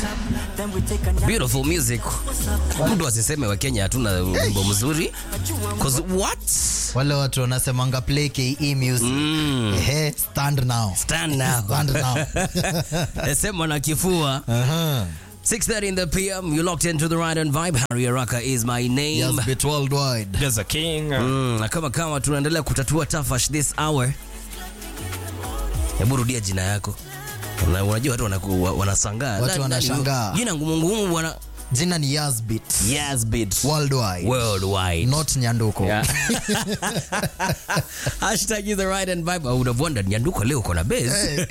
Beautiful music. Mtu asiseme wa Kenya hatuna wimbo mzuri. Cause what? wale watu wanasemanga play ke music Ehe, stand now Stand now. stand now Sema na kifua. Aha. 6:30 in the PM. You locked into the right and vibe. Harry Araka is my name. yes bit worldwide There's a king. Mm, na kama kama tunaendelea kutatua tafash this hour. Hebu rudia jina yako. Una- Unajua watu wanaku- wa- wanasangaa. Watu Nani- nani- wanashangaa. Jina ngumu ngumu bwana. jina ni Yazbit Yes, bit. worldwide Worldwide. not nyanduko Yeah. Hashtag is the right and vibe. I would have wondered Nyanduko leo uko na base.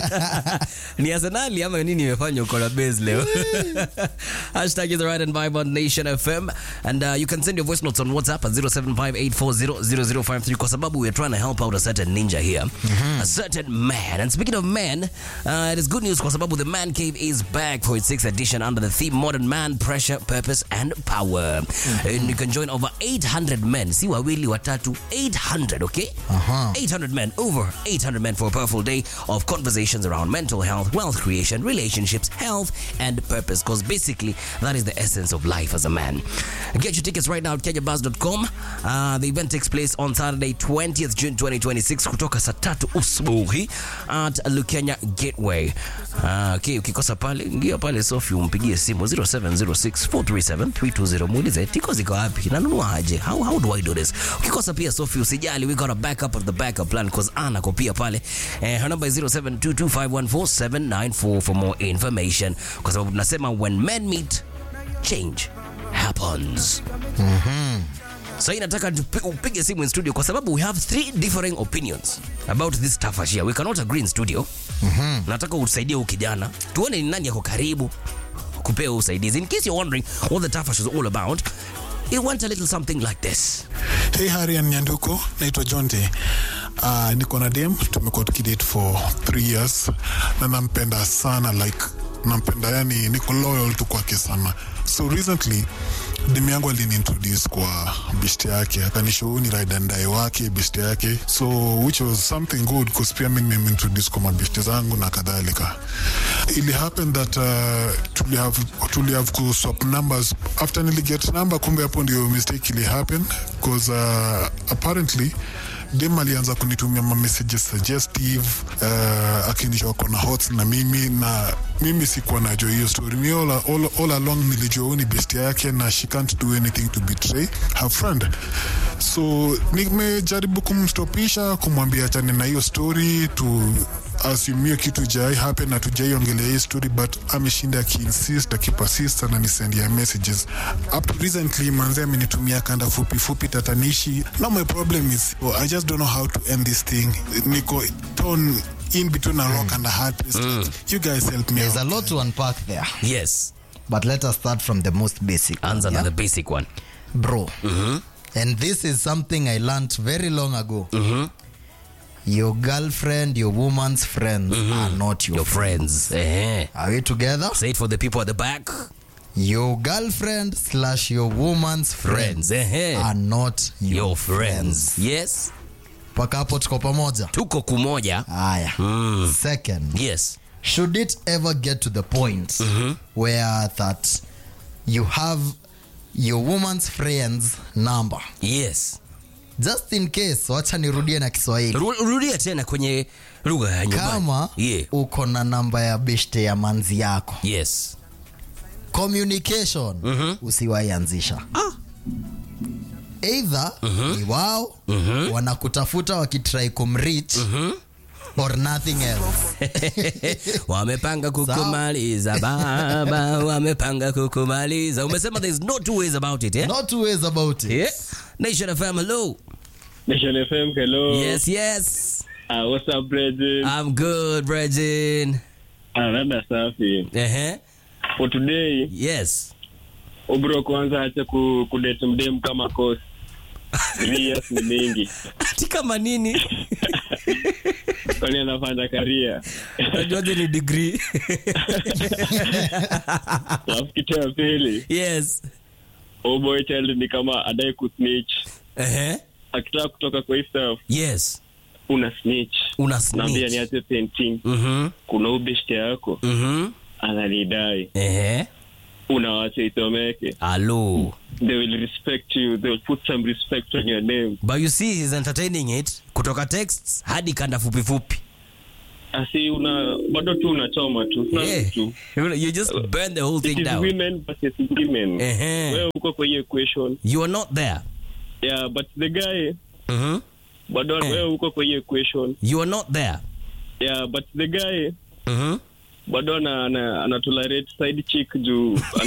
Ni Arsenali ama nini imefanya uko na base leo? Hashtag is the right and vibe on Nation FM. And uh, you can send your voice notes on WhatsApp at 0758400053 kwa sababu we are trying to help out a certain ninja here. A certain man. And speaking of men, uh, it is good news kwa sababu the Man Cave is back for its sixth edition under the theme Modern Man, Pressure, Purpose and Power. And you can join over 800 men. Si wawili watatu, 800, okay? Aha. 800 men, over 800 men for a powerful day of conversations around mental health, wealth creation, relationships, health, and purpose. Because basically, that is the essence of life as a man. Get your tickets right now at kenyabuzz.com. Uh, the event takes place on Saturday, 20th June 2026, kutoka saa tatu usubuhi at Lukenya Gateway. Uh, okay, ukikosa pale, ingia pale Sofi umpigie simu 0706437320 muulize tiko ziko wapi, nanunua aje? How, how do I do this? Ukikosa pia Sofi usijali, we got a backup of the backup plan because Anna ko pia pale. Eh, her number is 0722514794 for more information, kwa sababu tunasema when men meet change happens. So hii nataka tupi- upige simu in studio kwa sababu we have three differing opinions about this tafashia. We cannot agree in studio. Nataka utusaidie huyu kijana. Tuone ni nani yako karibu kupewa usaidizi. In case you're wondering what the tafash is all about, it went a little something like this. Hey Harry and Nyanduko, naitwa Jonte. Uh, niko na dem, tumekuwa tukidate for three years na nampenda sana like nampenda yani, niko loyal tu kwake sana. So recently dem yangu aliniintroduce kwa bishte yake, akanishow ni ride and die wake bishte yake, so which was something good cause pia mimi nimeintroduce kwa mabishte zangu na kadhalika. Ili happen that uh, tuli have tuli have ku swap numbers after niliget number, kumbe hapo ndio mistake ili happen cause uh, apparently dem alianza kunitumia ma messages suggestive uh, akinisha wako na hots na mimi na mimi sikuwa najua hiyo story mi all, all, all along nilijua huyu ni best yake na she can't do anything to betray her friend so nimejaribu kumstopisha kumwambia achane na hiyo story tu asumie kitu jai happen na tujaiongelea hii story but ameshinda akiinsist akipersist ananisendia messages up to recently manze amenitumia kanda fupi fupi tatanishi now my problem is oh, i just don't know how to end this thing niko torn in between a rock and a hard place you guys help me there's a out. lot to unpack there Yes. but let us start from the most basic one, Anza na yeah? the basic one. bro and this is something i learned very long ago your girlfriend your woman's friends are not your, Your friends. Eh. are we together Say it for the people at the back. your girlfriend slash your woman's friends Friends. Eh. are not your, Your friends. Yes. mpaka hapo tuko pamoja Tuko kumoja. haya second Yes. should it ever get to the point where that you have your woman's friends number Yes. just in case wacha nirudie na kiswahili Ru- Rudia tena kwenye lugha ya nyumbani. kama Yeah. uko na namba ya beshte ya manzi yako Yes. communication usiwaianzisha either ni wao wanakutafuta wakitrai kumrich or nothing else wamepanga kukumaliza baba wamepanga kukumaliza umesema there's no two ways about it yeah? not two ways about it Yeah. Nation FM hello Nation FM, hello. yes yes Uh, what's up, brethren? I'm good Bregin Ah, rada safi. uh-huh. For today, yes ubro kwanza acha ku, kudate mdem kama cost. Three years ni mingi. ati kama nini Kwani anafanya karia. najuaje ni degree Alafu kitu ya pili, yes oh boy child ni kama adai kusnitch. uh-huh. Akitaka kutoka kwa hii stuff, yes una snitch. una Naambia snitch niache painting. mhm Kuna ubeshte yako. mhm ananidai Ehe. unawacha itomeke Alo. they will respect you they will put some respect on your name But you see he's entertaining it kutoka texts hadi kanda fupi fupi. asi una bado tu unachoma tu Sana Yeah. tu You just burn the whole it thing is down. women versus women Ehe. wewe uko kwa hiyo equation You are not there. yeah but the guy Mhm. bado Eh. wewe uko kwa hiyo equation You are not there. yeah but the guy Mhm. bado ana, ana, ana tolerate side chick juu